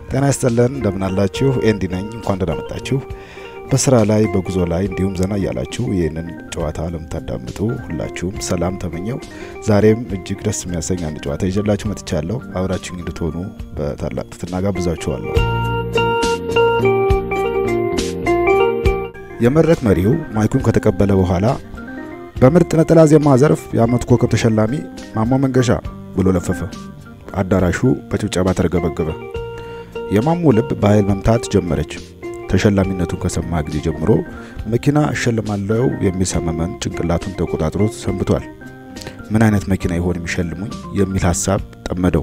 ጤና ይስጥልን እንደምናላችሁ ኤንዲ ነኝ። እንኳን ደህና መጣችሁ። በስራ ላይ በጉዞ ላይ እንዲሁም ዘና እያላችሁ ይህንን ጨዋታ ለምታዳምጡ ሁላችሁም ሰላም ተመኘው። ዛሬም እጅግ ደስ የሚያሰኝ አንድ ጨዋታ ይዤላችሁ መጥቻለሁ። አብራችሁ እንድትሆኑ በታላቅ ትህትና ጋብዛችኋለሁ። የመድረክ መሪው ማይኩን ከተቀበለ በኋላ በምርጥ ነጠላ ዜማ ዘርፍ የዓመቱ ኮከብ ተሸላሚ ማሞ መንገሻ ብሎ ለፈፈ። አዳራሹ በጭብጨባ ተረገበገበ። የማሞ ልብ በኃይል መምታት ጀመረች። ተሸላሚነቱን ከሰማ ጊዜ ጀምሮ መኪና እሸልማለሁ የሚል ሰመመን ጭንቅላቱን ተቆጣጥሮት ሰንብቷል። ምን አይነት መኪና ይሆን የሚሸልሙኝ የሚል ሀሳብ ጠመደው።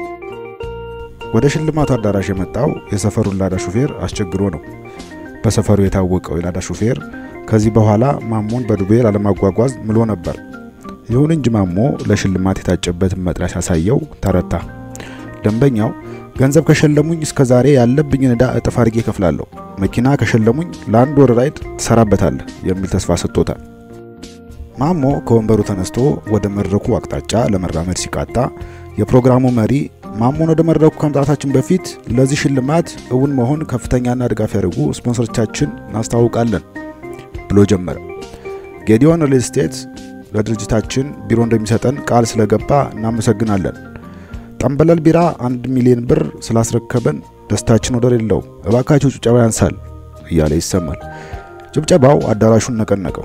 ወደ ሽልማቱ አዳራሽ የመጣው የሰፈሩን ላዳ ሹፌር አስቸግሮ ነው። በሰፈሩ የታወቀው የላዳ ሹፌር ከዚህ በኋላ ማሞን በዱቤ ላለማጓጓዝ ምሎ ነበር። ይሁን እንጂ ማሞ ለሽልማት የታጨበትን መጥሪያ ሲያሳየው ተረታ። ደንበኛው ገንዘብ ከሸለሙኝ እስከ ዛሬ ያለብኝን ዕዳ እጥፍ አድርጌ እከፍላለሁ፣ መኪና ከሸለሙኝ ለአንድ ወር ራይድ ትሰራበታለህ የሚል ተስፋ ሰጥቶታል። ማሞ ከወንበሩ ተነስቶ ወደ መድረኩ አቅጣጫ ለመራመድ ሲቃጣ የፕሮግራሙ መሪ ማሞን ወደ መድረኩ ከመምጣታችን በፊት ለዚህ ሽልማት እውን መሆን ከፍተኛና ድጋፍ ያደርጉ ስፖንሰሮቻችን እናስታውቃለን ብሎ ጀመረ። ጌዲዮን ሪል ስቴት ለድርጅታችን ቢሮ እንደሚሰጠን ቃል ስለገባ እናመሰግናለን። ጠንበለል ቢራ አንድ ሚሊዮን ብር ስላስረከበን ደስታችን ወደር የለውም። እባካችሁ ጭብጨባ ያንሳል እያለ ይሰማል። ጭብጨባው አዳራሹን ነቀነቀው።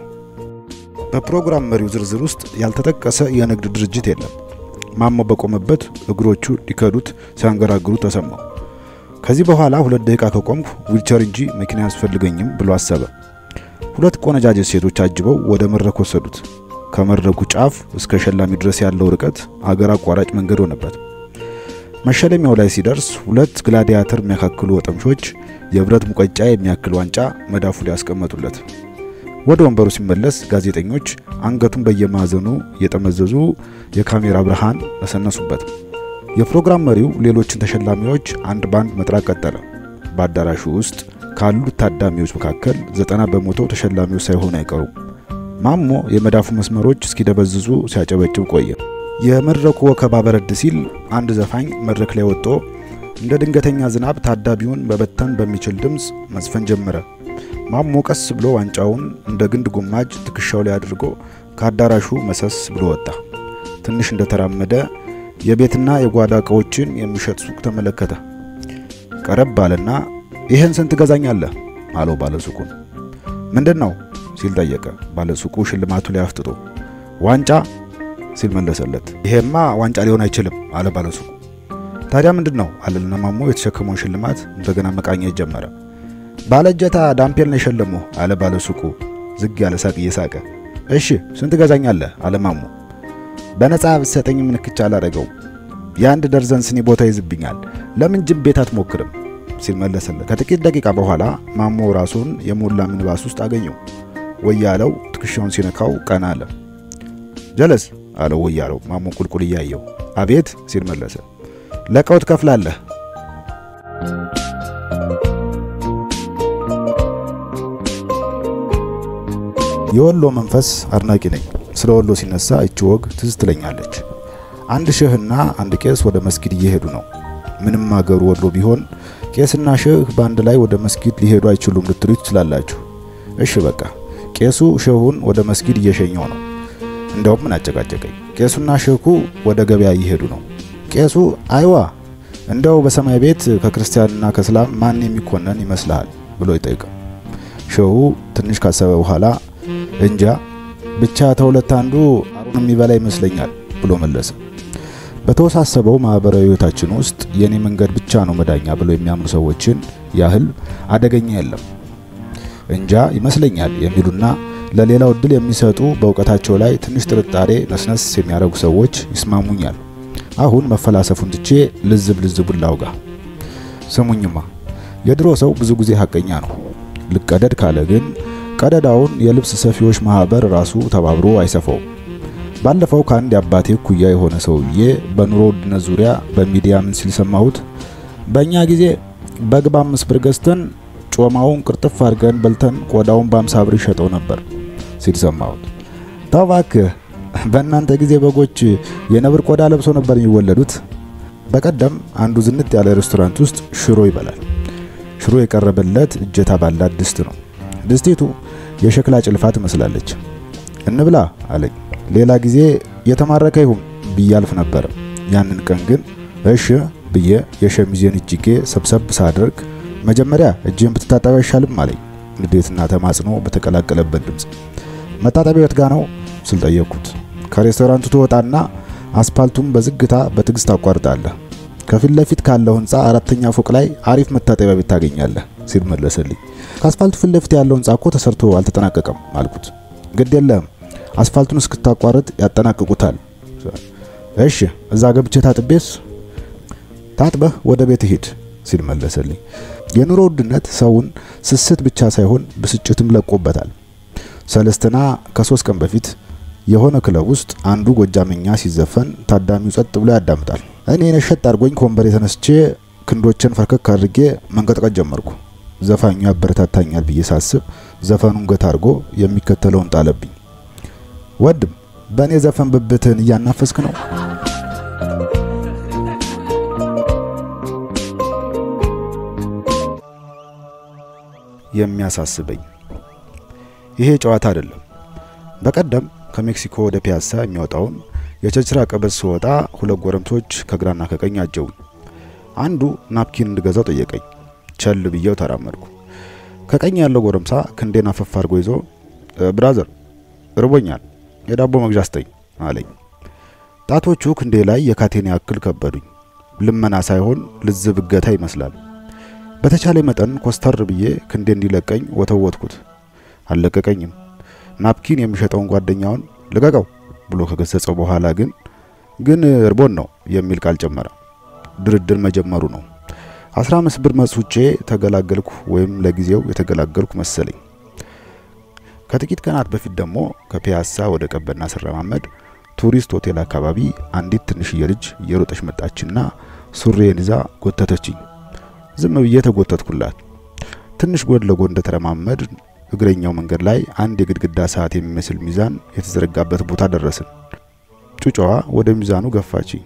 በፕሮግራም መሪው ዝርዝር ውስጥ ያልተጠቀሰ የንግድ ድርጅት የለም። ማሞ በቆመበት እግሮቹ ሊከዱት ሲያንገራግሩ ተሰማው። ከዚህ በኋላ ሁለት ደቂቃ ከቆምኩ ዊልቸር እንጂ መኪና አያስፈልገኝም ብሎ አሰበ። ሁለት ቆነጃጅት ሴቶች አጅበው ወደ መድረክ ወሰዱት። ከመድረኩ ጫፍ እስከ ሸላሚ ድረስ ያለው ርቀት አገር አቋራጭ መንገድ ሆነበት። መሸለሚያው ላይ ሲደርስ ሁለት ግላዲያተር የሚያካክሉ ወጠምሾች የብረት ሙቀጫ የሚያክል ዋንጫ መዳፉ ላይ ያስቀመጡለት። ወደ ወንበሩ ሲመለስ ጋዜጠኞች አንገቱን በየማዕዘኑ እየጠመዘዙ የካሜራ ብርሃን ነሰነሱበት። የፕሮግራም መሪው ሌሎችን ተሸላሚዎች አንድ ባንድ መጥራት ቀጠለ። በአዳራሹ ውስጥ ካሉት ታዳሚዎች መካከል ዘጠና በመቶ ተሸላሚዎች ሳይሆኑ አይቀሩም። ማሞ የመዳፉ መስመሮች እስኪደበዝዙ ሲያጨበጭብ ቆየ። የመድረኩ ወከባ በረድ ሲል አንድ ዘፋኝ መድረክ ላይ ወጥቶ እንደ ድንገተኛ ዝናብ ታዳሚውን በበተን በሚችል ድምፅ መዝፈን ጀመረ። ማሞ ቀስ ብሎ ዋንጫውን እንደ ግንድ ጉማጅ ትከሻው ላይ አድርጎ ከአዳራሹ መሰስ ብሎ ወጣ። ትንሽ እንደተራመደ የቤትና የጓዳ ዕቃዎችን የሚሸጥ ሱቅ ተመለከተ። ቀረብ አለና ይህን ስንት ገዛኛለህ አለው ባለሱቁን። ምንድን ነው ሲል ጠየቀ። ባለሱቁ ሽልማቱ ላይ አፍጥጦ ዋንጫ ሲል መለሰለት። ይሄማ ዋንጫ ሊሆን አይችልም አለ ባለሱቁ። ታዲያ ምንድን ነው አለና ማሞ የተሸከመውን ሽልማት እንደገና መቃኘት ጀመረ። ባለእጀታ ዳምፔል ነው የሸለሙ አለ ባለሱቁ ዝግ ያለ ሳቅ እየሳቀ። እሺ ስንት ገዛኛለህ አለ ማሞ። በነጻ ብትሰጠኝ ምንክቻ አላደረገው የአንድ ደርዘን ስኒ ቦታ ይዝብኛል። ለምን ጅብ ቤት አትሞክርም ሲል መለሰለት። ከጥቂት ደቂቃ በኋላ ማሞ ራሱን የሞላ ሚኒባስ ውስጥ አገኘው። ወያለው ትከሻውን ሲነካው ቀና አለ። ጀለስ አለው ወያለው ማሞ ቁልቁል እያየው። አቤት ሲል መለሰ። ለቀው ትከፍላለህ። የወሎ መንፈስ አድናቂ ነኝ። ስለ ወሎ ሲነሳ እቺ ወግ ትዝ ትለኛለች። አንድ ሼህና አንድ ቄስ ወደ መስጊድ እየሄዱ ነው። ምንም አገሩ ወሎ ቢሆን ቄስና ሼህ በአንድ ላይ ወደ መስጊድ ሊሄዱ አይችሉም ልትሉ ትችላላችሁ። እሺ በቃ ቄሱ ሼሁን ወደ መስጊድ እየሸኘው ነው። እንደውም ምን አጨቃጨቀኝ። ቄሱና ሼኩ ወደ ገበያ እየሄዱ ነው። ቄሱ አይዋ እንደው በሰማይ ቤት ከክርስቲያንና ከእስላም ማን የሚኮነን ይመስልሃል ብሎ ይጠይቀው። ሼሁ ትንሽ ካሰበ በኋላ እንጃ ብቻ ተሁለት አንዱ አሩን የሚበላ ይመስለኛል ብሎ መለሰ። በተወሳሰበው ማህበራዊ ህይወታችን ውስጥ የኔ መንገድ ብቻ ነው መዳኛ ብለው የሚያምኑ ሰዎችን ያህል አደገኛ የለም። እንጃ ይመስለኛል የሚሉና ለሌላው እድል የሚሰጡ በእውቀታቸው ላይ ትንሽ ጥርጣሬ ነስነስ የሚያደርጉ ሰዎች ይስማሙኛል። አሁን መፈላሰፉን ትቼ ልዝብ ልዝቡን ላውጋ። ስሙኝማ የድሮ ሰው ብዙ ጊዜ ሀቀኛ ነው። ልቀደድ ካለ ግን ቀደዳውን የልብስ ሰፊዎች ማህበር ራሱ ተባብሮ አይሰፋውም። ባለፈው ከአንድ የአባቴ እኩያ የሆነ ሰውዬ በኑሮ ውድነት ዙሪያ በሚዲያ ምን ሲል ሰማሁት? በእኛ ጊዜ በግ በአምስት ብር ገዝተን ጮማውን ቅርጥፍ አድርገን በልተን ቆዳውን በአምሳ ብር ይሸጠው ነበር ሲል ሰማሁት። ተው እባክህ፣ በእናንተ ጊዜ በጎች የነብር ቆዳ ለብሰው ነበር የሚወለዱት። በቀደም አንዱ ዝንጥ ያለ ሬስቶራንት ውስጥ ሽሮ ይበላል። ሽሮ የቀረበለት እጀታ ባላት ድስት ነው። ድስቲቱ የሸክላ ጭልፋ ትመስላለች። እንብላ አለኝ። ሌላ ጊዜ የተማረከ ይሁን ብዬ አልፍ ነበር። ያንን ቀን ግን እሺ ብዬ የሸሚዜን እጅጌ ሰብሰብ ሳደርግ መጀመሪያ እጅን ብትታጠብ አይሻልም አለኝ፣ ንዴትና ተማጽኖ በተቀላቀለበት ድምፅ። መታጠቢያ የት ጋ ነው ስል ጠየቅኩት። ከሬስቶራንቱ ትወጣና አስፓልቱን በዝግታ በትዕግስት ታቋርጣለህ። ከፊት ለፊት ካለው ህንፃ አራተኛ ፎቅ ላይ አሪፍ መታጠቢያ ቤት ታገኛለህ ሲል መለሰልኝ። ከአስፋልቱ ፊት ለፊት ያለው ህንፃ እኮ ተሰርቶ አልተጠናቀቀም አልኩት። ግድ የለህም አስፋልቱን እስክታቋርጥ ያጠናቅቁታል። እሺ እዛ ገብቼ ታጥቤስ? ታጥበህ ወደ ቤት ሂድ ሲል መለሰልኝ። የኑሮ ውድነት ሰውን ስስት ብቻ ሳይሆን ብስጭትም ለቆበታል። ሰለስትና ከሶስት ቀን በፊት የሆነ ክለብ ውስጥ አንዱ ጎጃመኛ ሲዘፈን ታዳሚው ጸጥ ብሎ ያዳምጣል። እኔ ነሸጥ አድርጎኝ ከወንበር የተነስቼ ክንዶችን ፈርከክ አድርጌ መንቀጥቀጥ ጀመርኩ። ዘፋኙ ያበረታታኛል ብዬ ሳስብ ዘፈኑን ገታ አድርጎ የሚከተለውን ጣለብኝ። ወድም በእኔ ዘፈን ብብትህን እያናፈስክ ነው። የሚያሳስበኝ ይሄ ጨዋታ አይደለም። በቀደም ከሜክሲኮ ወደ ፒያሳ የሚወጣውን የቸርችራ ቀበዝ ስወጣ ሁለት ጎረምሶች ከግራና ከቀኝ አጀቡኝ። አንዱ ናፕኪን እንድገዛው ጠየቀኝ። ቸል ብዬው ተራመድኩ። ከቀኝ ያለው ጎረምሳ ክንዴን አፈፍ አድርጎ ይዞ ብራዘር እርቦኛል፣ የዳቦ መግዣ ስጠኝ አለኝ። ጣቶቹ ክንዴ ላይ የካቴን ያክል ከበዱኝ። ልመና ሳይሆን ልዝብ እገታ ይመስላል። በተቻለ መጠን ኮስተር ብዬ ክንዴ እንዲለቀኝ ወተወትኩት። አልለቀቀኝም። ናፕኪን የሚሸጠውን ጓደኛውን ልቀቀው ብሎ ከገሰጸው በኋላ ግን ግን እርቦን ነው የሚል ቃል ጨመረ። ድርድር መጀመሩ ነው። አስራ አምስት ብር መጽውጬ ተገላገልኩ፣ ወይም ለጊዜው የተገላገልኩ መሰለኝ። ከጥቂት ቀናት በፊት ደግሞ ከፒያሳ ወደ ቀበና ስረማመድ ቱሪስት ሆቴል አካባቢ አንዲት ትንሽዬ ልጅ እየሮጠች መጣችና ሱሬን ይዛ ጎተተችኝ። ዝም ብዬ ተጎተትኩላት። ትንሽ ጎን ለጎን እንደተረማመድ እግረኛው መንገድ ላይ አንድ የግድግዳ ሰዓት የሚመስል ሚዛን የተዘረጋበት ቦታ ደረስን። ጩጫዋ ወደ ሚዛኑ ገፋችኝ።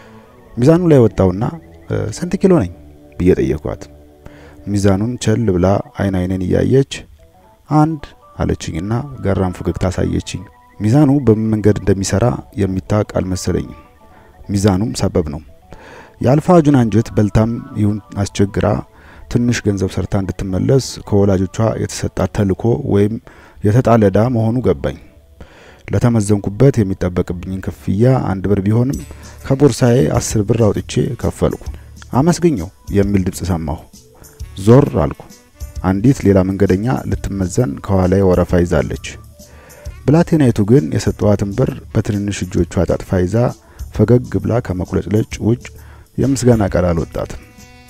ሚዛኑ ላይ ወጣውና ስንት ኪሎ ነኝ ብዬ ጠየኳት። ሚዛኑን ቸል ብላ አይን አይኔን እያየች አንድ አለችኝና ገራም ፈገግታ አሳየችኝ። ሚዛኑ በምን መንገድ እንደሚሰራ የሚታወቅ አልመሰለኝም። ሚዛኑም ሰበብ ነው። የአልፋ ጁን አንጀት በልታም ይሁን አስቸግራ ትንሽ ገንዘብ ሰርታ እንድትመለስ ከወላጆቿ የተሰጣት ተልዕኮ ወይም የተጣለ ዕዳ መሆኑ ገባኝ። ለተመዘንኩበት የሚጠበቅብኝን ክፍያ አንድ ብር ቢሆንም ከቦርሳዬ አስር ብር አውጥቼ ከፈልኩ። አመስግኘው የሚል ድምፅ ሰማሁ። ዞር አልኩ። አንዲት ሌላ መንገደኛ ልትመዘን ከኋላዬ ወረፋ ይዛለች። ብላቴናይቱ ግን የሰጠዋትን ብር በትንንሽ እጆቿ አጣጥፋ ይዛ ፈገግ ብላ ከመቁለጭለጭ ውጭ የምስጋና ቃል አልወጣትም።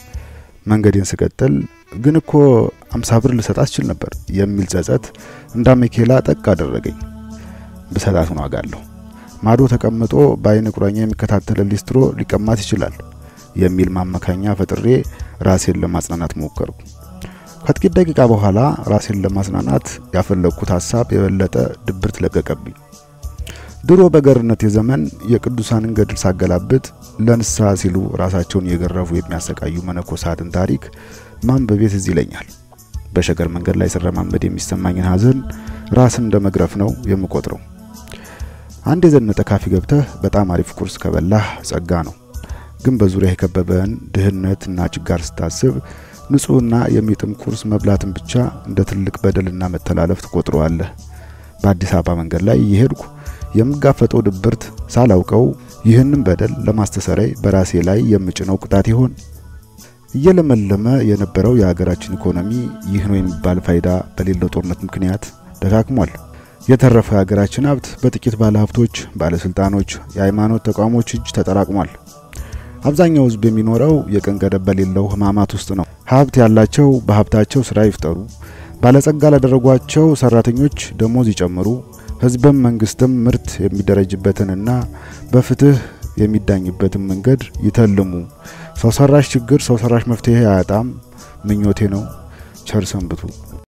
መንገዴን ስቀጥል ግን እኮ አምሳ ብር ልሰጣት ችል ነበር የሚል ጸጸት እንዳ ሜኬላ ጠቅ አደረገኝ። ብሰጣት ዋጋለሁ። ማዶ ተቀምጦ በአይን ቁራኛ የሚከታተል ሊስትሮ ሊቀማት ይችላል የሚል ማመካኛ ፈጥሬ ራሴን ለማጽናናት ሞከርኩ። ከጥቂት ደቂቃ በኋላ ራሴን ለማጽናናት ያፈለግኩት ሀሳብ የበለጠ ድብርት ለቀቀብኝ። ድሮ በገርነት የዘመን የቅዱሳንን ገድል ሳገላብጥ ለንስሐ ሲሉ ራሳቸውን እየገረፉ የሚያሰቃዩ መነኮሳትን ታሪክ ማንበቤ ትዝ ይለኛል። በሸገር መንገድ ላይ ስረማመድ የሚሰማኝን ሀዘን ራስን እንደ መግረፍ ነው የምቆጥረው። አንድ የዘነጠ ካፌ ገብተህ በጣም አሪፍ ቁርስ ከበላህ ጸጋ ነው። ግን በዙሪያ የከበበን ድህነትና ችጋር ስታስብ ንጹሕና የሚጥም ቁርስ መብላትን ብቻ እንደ ትልቅ በደልና መተላለፍ ትቆጥረዋለህ። በአዲስ አበባ መንገድ ላይ እየሄድኩ የምጋፈጠው ድብርት ሳላውቀው ይህንን በደል ለማስተሰረይ በራሴ ላይ የምጭነው ቅጣት ይሆን? እየለመለመ የነበረው የሀገራችን ኢኮኖሚ ይህ ነው የሚባል ፋይዳ በሌለው ጦርነት ምክንያት ደካክሟል። የተረፈው የሀገራችን ሀብት በጥቂት ባለሀብቶች፣ ባለስልጣኖች፣ የሃይማኖት ተቋሞች እጅ ተጠራቅሟል። አብዛኛው ሕዝብ የሚኖረው የቀን ገደብ በሌለው ሕማማት ውስጥ ነው። ሀብት ያላቸው በሀብታቸው ስራ ይፍጠሩ፣ ባለጸጋ ላደረጓቸው ሰራተኞች ደሞዝ ይጨምሩ፣ ሕዝብም መንግስትም ምርት የሚደረጅበትንና በፍትህ የሚዳኝበትን መንገድ ይተልሙ። ሰው ሰራሽ ችግር ሰው ሰራሽ መፍትሄ አያጣም ምኞቴ ነው። ቸር ሰንብቱ።